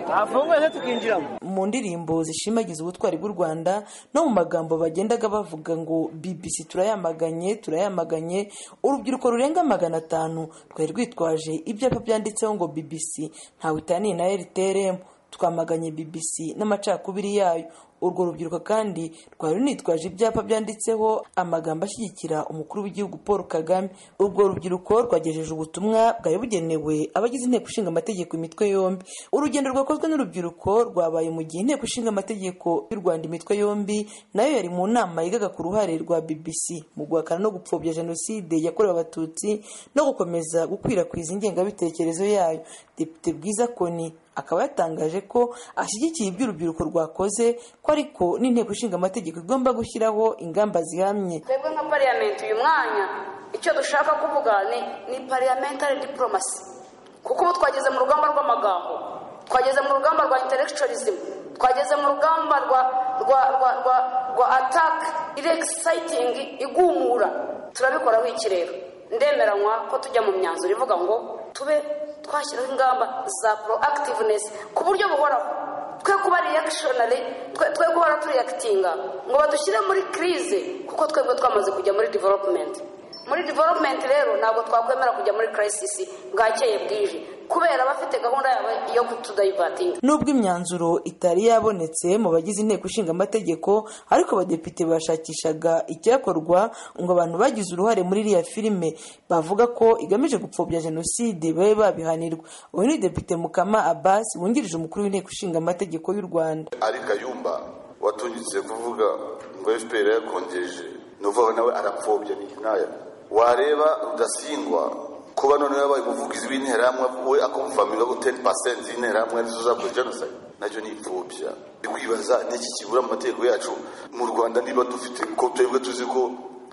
hafungwa ndetse tukinjiramo mu ndirimbo zishimagiza ubutwari bw'u rwanda no mu magambo bagendaga bavuga ngo bbc turayamaganye turayamaganye urubyiruko rurenga magana atanu rwari rwitwaje ibyapa byanditseho ngo bbc ntawe itaniye na rtrm twamaganye bbc n'amacakubiri yayo urwo rubyiruko kandi rwari runitwaje ibyapa byanditseho amagambo ashyigikira umukuru w'igihugu paul kagame urwo rubyiruko rwagejeje ubutumwa bwari bugenewe abagize inteko ishinga amategeko imitwe yombi urugendo rwakozwe n'urubyiruko rwabaye mu gihe inteko ishinga amategeko y'u rwanda imitwe yombi nayo yari mu nama yigaga ku ruhare rwa bbc mu guhakana no gupfobya jenoside yakorewe abatutsi no gukomeza gukwirakwiza ingengabitekerezo yayo depite bwiza koni akaba yatangaje ko ashyigikiye ibyo urubyiruko rwakoze ko ariko n'inteko ishinga amategeko igomba gushyiraho ingamba zihamye twebwe nka pariyamenti uyu mwanya icyo dushaka kuvuga ni pariyamentari diporomasi kuko ubu twageze mu rugamba rw'amagambo twageze mu rugamba rwa interegitorizime twageze mu rugamba rwa rwa rwa rwa rwa ataka iregisayitingi igumura turabikoraho iki rero ndemeranywa ko tujya mu myanzuro ivuga ngo tube twashyiraho ingamba za proactiveness ku buryo buhoraho twe kuba reactionary twe guhora turiyakitinga ngo badushyire muri crise kuko twebwe twamaze kujya muri development muri development rero ntabwo twakwemera kujya muri crisis bwakeye bwije kubera abafite gahunda yabo yo kutudayivatinga nubwo imyanzuro itari yabonetse mu bagize inteko ishinga amategeko ariko abadepite bashakishaga icyakorwa ngo abantu bagize uruhare muri iriya filime bavuga ko igamije gupfobya jenoside babe babihanirwa uyu ni depite mukama abbas wungirije umukuru w'inteko ishinga amategeko y'u rwanda ari kayumba watungitse kuvuga ngo fpr yakongeje ni ukuvuga nawe arapfobya ni nkaya wareba rudasingwa kuba none yabaye umuvugizi w'interahamwe we akumvamira ngo teni pasenti y'interahamwe nizo zakoze jenoside nacyo ni imfubya ndikwibaza n'iki kibura mu mategeko yacu mu rwanda niba dufite ko twebwe tuzi ko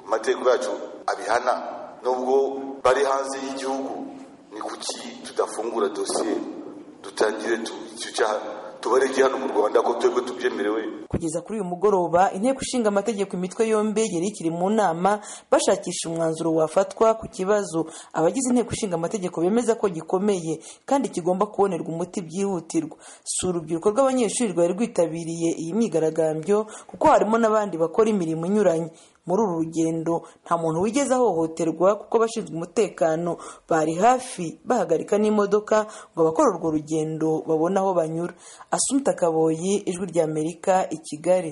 amategeko yacu abihana nubwo bari hanze y'igihugu ni kuki tudafungura dosiye dutangire icyo cyaha tubareke hano mu rwanda ko twebwe tubyemerewe kugeza kuri uyu mugoroba inteko ishinga amategeko imitwe yombi yari ikiri mu nama bashakisha umwanzuro wafatwa ku kibazo abagize inteko ishinga amategeko bemeza ko gikomeye kandi kigomba kubonerwa umuti byihutirwa si urubyiruko rw'abanyeshuri rwari rwitabiriye iyi myigaragambyo kuko harimo n'abandi bakora imirimo inyuranye muri uru rugendo nta muntu wigeze ahohoterwa kuko abashinzwe umutekano bari hafi bahagarika n'imodoka ngo abakora urwo rugendo babone aho banyura asumpta kaboyi ijwi ry'amerika i kigali